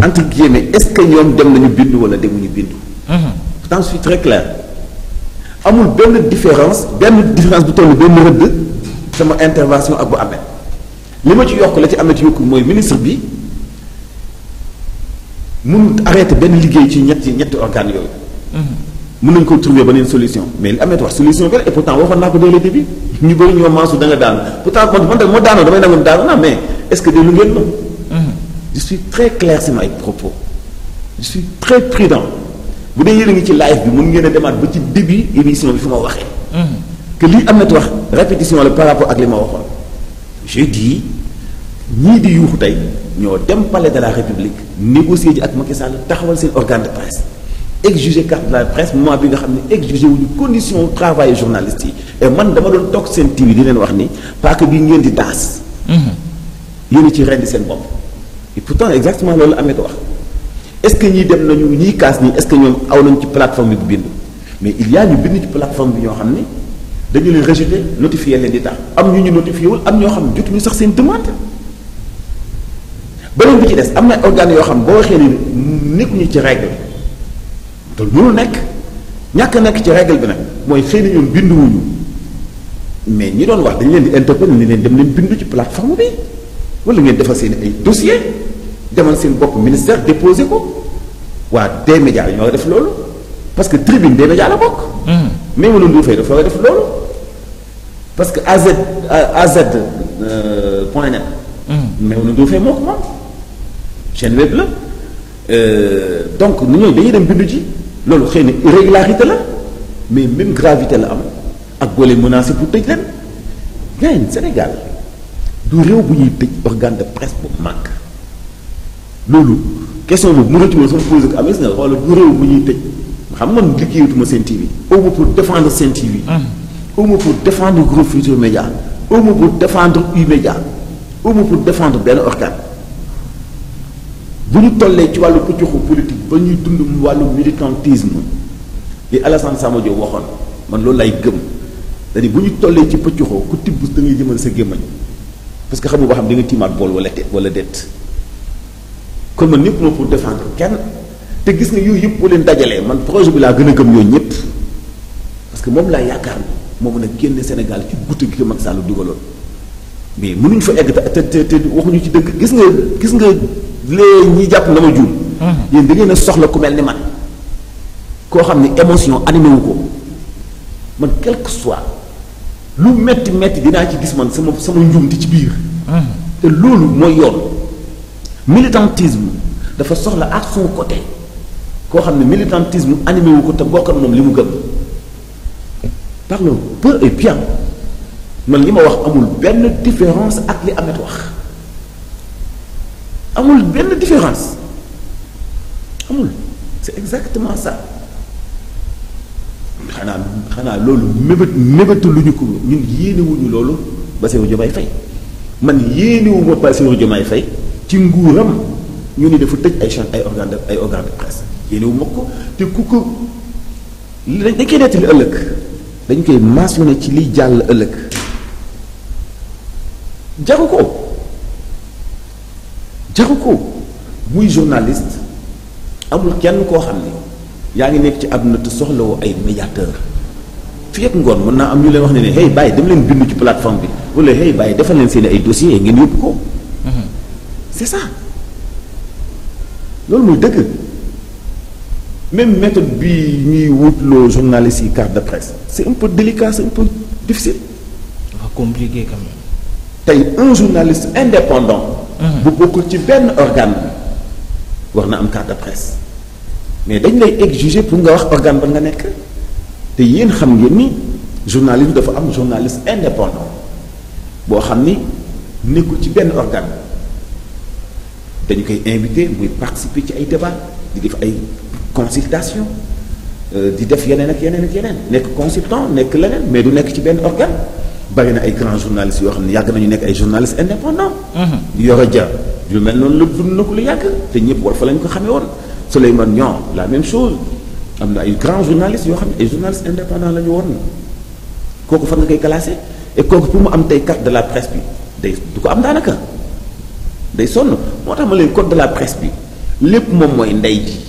entre guillemets est-ce que ñoom dem nañu bindu wala demuñu bindu. pourtant je suis très clair amul benn différence benn différence bu toll benn rëdd sama intervention ak bu amee li ma ci yokk la ci amee ci yokku mooy ministre bi mun arrêté benn liggéey ci ñetti ñetti organes yooyu. mën nañu ko trouver beneen solution mais li amee wax solution bi la et pourtant waxoon naa ko dès le début ñu bëri ñoo maasu da nga daan pourtant man man de moo daanoo damay nangoon daanu naa mais est-ce que déglu ngeen ma. je suis très clair sama ay propos je suis très prudent bu dee yéen a ngi ci live bi mun ngeen a demaat ba ci début émission bi fu ma waxee. que lii am na wax répétition la par rapport ak li ma waxoon. je dis ñii di yuuxu tey ñoo dem palais de la république négocier ji ak Macky Sall taxawal seen organe de presse. exiger carte de la presse moment bi nga xam ne exiger wuñu condition travail journaliste yi et man dama doon toog seen TV di leen wax ni parce que bi ngeen di daas. yéen a ci rendi seen bopp. et pourtant exactement loolu amee wax est-ce que ñii dem nañu ñii kaas nii est-ce que ñoom aw nañu ci plateforme bi bu bind mais il y a ñu bind ci plateforme bi ñoo xam ni dañu leen rejeté notifié leen di tax am ñu ñu notifié wul am ñoo xam ne jotuñu sax seen demande. beneen bi ci des am na organes yoo xam boo waxee ni nekkuñu ci règle te mënul nekk ñàkk nekk ci règle bi nag mooy xëy na ñoom binduwuñu mais ñi doon wax dañu leen di interpeller ni leen dem leen bindu ci plateforme bi wala ngeen defal seen ay dossier demal seen bopp ministère déposé ko waa des médias ñoo def loolu parce que tribune des médias la bokk. mais mënoon du fay dafa war a def loolu parce que AZ AZ point net. mais mënoon du fay moo ko moom chaîne web la donc nu ñooy dañuy dem bindu ji. loolu xëy na irrégularité la mais même gravité la am ak boo leen menacé pour tëj leen gain Sénégal du réew bu ñuy tëj organe de presse bu mag loolu question boobu mënatu ma sama posé ko amee si nga wala du réew bu ñuy tëj xam man liggéeyatuma seen TV au moins pour défendre seen TV au moins pour défendre groupe Futurs Médias au moins pour défendre U-Média au moins pour défendre benn organe bu ñu tollee ci wàllu pëccuxu politique ba ñuy dund wàllu militantisme li Alassane Samba Diop waxoon man loolu lay gëm c'est-à-dire bu ñu tollee ci pëccuxoo ku tibb da ngay jëmal sa gémmañ parce que xamu ba xam di nga tiimaat bool wala te wala déet kon man ñëpp moo pour défendre kenn te gis nga yooyu yëpp boo leen dajalee man projet bi laa gën a gëm yooyu ñëpp parce que moom laa yaakaar ni moo mën a génne Sénégal ci guddi gi ko Macky Sall dugaloon mais mënuñ fa egg te te te waxuñu ci dëgg gis nga gis nga léegi ñi jàpp na ma juum. yéen da ngeen a soxla ku mel ni man koo xam ni émotion animé wu ko man quel que soit lu metti metti dinaa ci gis man sama sama njuumte ci biir. te loolu mooy yoon militantisme dafa soxla à son côté koo xam ne militantisme animé wu ko te bokk na moom li mu gëm parlons peu et bien man li ma wax amul benn différence ak li Ameth wax. amul benn différence amul c'est exactement ça xanaa xanaa loolu mébét mébétu lu ñu ko ñun yéenewuñu loolu Bassirou Diomaye Faye man yéenewuma Bassirou Diomaye Faye ci nguuram ñu ni dafa tëj ay chaîne ay organe de ay organe de presse yéenewuma ko te ku ko dañ koy nettali ëllëg dañ koy mentionné ci liy jàll ëllëg jaru ko jaru ko muy journaliste amul kenn koo xam ni yaa ngi nekk ci àdduna te soxlawoo ay médiateur fii ak ngoon mën naa am ñu leen wax ne ne hey bàyyi dem leen bindu ci plateforme bi wala hey bàyyi defal leen seen ay dossiers ngeen yóbbu ko. c'est ça loolu muy dëgg même méthode bi ñuy wutloo journalistes yi carte de presse c'est un peu délicat c'est un peu difficile. dafa compliqué quand même. tey un journaliste indépendant. bu bokkul ci benn organe bi war na am carte de presse mais dañ lay exiger pour nga wax organe ba nga nekk te yéen xam ngeen ni journalisme dafa am journaliste indépendant boo xam ni nekkul ci benn organe dañu koy invité muy participer ci ay débat di def ay consultation di def yeneen ak yeneen ak yeneen nekk consultant nekk leneen mais du nekk ci benn organe bari na ay grands journalistes yoo xam ne yàgg nañu nekk ay journalistes indépendants. Yoro Dia lu mel noonu la dund na ko lu yàgg te ñëpp war fa lañ ko xamee woon Souleymane Niang la même chose am na ay grands journalistes yoo xam ne ay journalistes indépendants la ñu woon kooku fan nga koy classé et kooku pour mu am tey carte de la presse bi day du ko am daanaka day sonn moo tax ma leen code de la presse bi lépp moom mooy ndey ji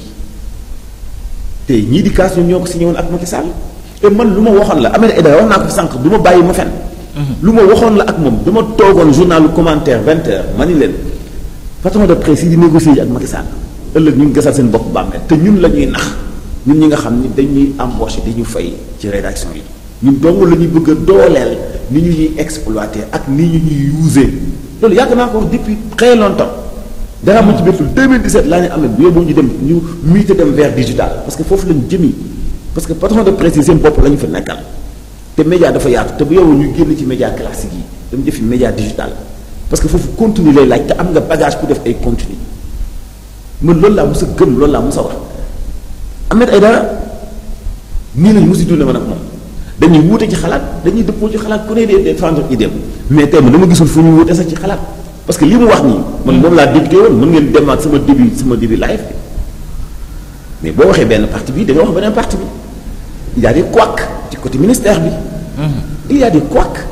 te ñii di kaas ñoom ñoo ko signé woon ak Macky Sall te man lu ma waxoon la Ahmed Aïdara wax naa ko fi sànq du ma bàyyi ma fen lu ma waxoon la ak moom dama toogoon journalu commentaire vingt heures ma ni leen patron de presse yi di négocier yi ak Macky Sall ëllëg ñu ngi gasal seen bopp bàmmeel te ñun la ñuy nax ñun ñi nga xam ni dañuy embauché di ñu fay ci rédaction yi ñun dong la ñuy bëgg a dooleel ni ñu ñuy exploité ak ni ñu ñuy usé loolu yàgg naa ko wax depuis très longtemps dara mu ci bettul 2017 laa ne am na bu yóbbu ñu dem ñu muté dem vers digital parce que foofu lañ jëmi parce que patron de presse yi seen bopp la ñu fa nekkal te média dafa yaatu te bu yow ñu génn ci média classique yi dem jëfi média digital parce que foofu contenu lay laaj te am nga bagage pour def ay contenu man loolu laa mos a gëm loolu laa mos a wax Ahmed Aïdara nii lañ mosi dund man ak moom dañuy wuute ci xalaat dañuy dëppoo ci xalaat ku ne dee défendre idée mais tey man dama gisul fu ñu wuute sax ci xalaat parce que li mu wax nii man moom laa débuté woon mën ngeen dem ak sama début sama début live bi mais boo waxee benn parti bi da nga wax beneen parti bi il y a des couacs ci côté ministère bi il y a des couacs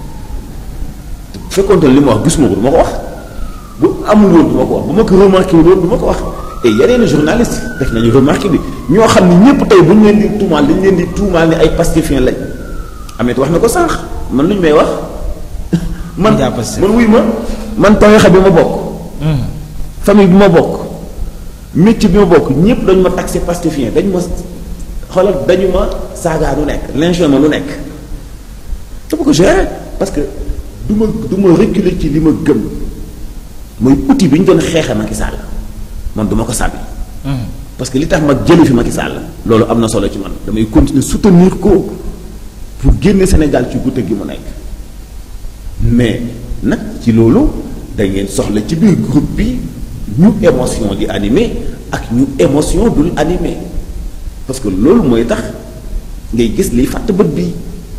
bu fekkoonte li ma wax gisuma ko du ma ko wax bu amul woon du ma ko wax bu ma ko remarqué wul woon du ma ko wax et yeneen journaliste def nañu remarqué bi ñoo xam ni ñëpp tey bu ñu leen di tuumaal dañu leen di tuumaal ni ay pastifiens lañ amet wax na ko sànq man lu ñu may wax man man wuy ma man tarixa bi ma bokk famille bi ma bokk métier bi ma bokk ñëpp dañu ma taxé pastifien dañu ma xoolal dañu ma saagaa lu nekk lynché ma lu nekk dama ko gérer parce que du ma du ma reculer ci li ma gëm mooy outil bi ñu doon xeexe Macky Sall man du ma ko sàbbi parce que li tax ma jële fi Macky Sall loolu am na solo ci man damay continuer soutenir ko pour génne Sénégal ci gudde gi mu nekk mais nag ci loolu da ngeen soxla ci biir groupe bi ñu émotion di animé ak ñu émotion dul animé parce que loolu mooy tax ngay gis liy fàtt bët bi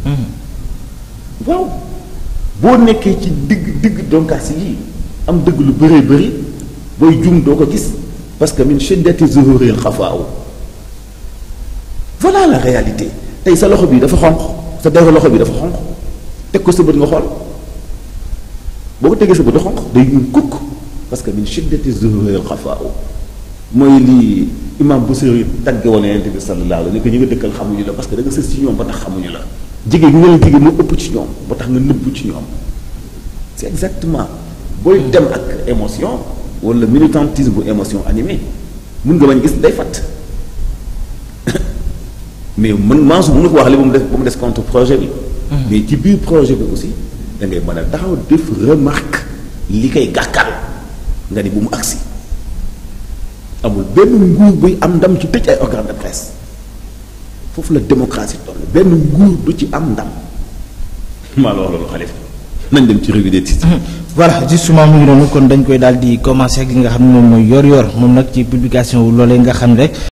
waaw boo nekkee ci digg digg donkaas yi am dëgg lu bëree bëri booy jum doo ko gis parce que min shiddati zuhuril xafaaw voilà la réalité tey sa loxo bi dafa xonq sa deru loxo bi dafa xonq teg ko sa bët nga xool boo ko tegee sa bët xonq day ñuul kukk parce que min shiddati zuhuril xafaaw mooy lii imam Busiri tagge woon yonent bi sallallahu alayhi wa sallam ni ko ñu nga dëkkal xamuñu la parce que da nga sës ci ñoom ba tax xamuñu la jege ñu nga leen jege moo ëpp ci ñoom ba tax nga nëbbu ci ñoom c'est exactement booy dem ak émotion wala militantisme bu émotion animée mun nga bañ gis day fatt mais man Mansour mënu ko wax li ba mu des ba mu des contre projet bi mais ci biir projet bi aussi da ngay mën a taxaw def remarque li koy gàkkal nga ni bu mu agsi amul benn nguur buy am ndam ci tëj ay organe de presse foofu la démocratie toll benn nguur du ci am ndam maa la wax loolu xalifa nañ dem ci revue des titres voilà justement mu ngi noonu kon dañ koy daal di commencer ak li nga xam ne moom mooy yor-yor moom nag ci publication wu loolee nga xam ne rek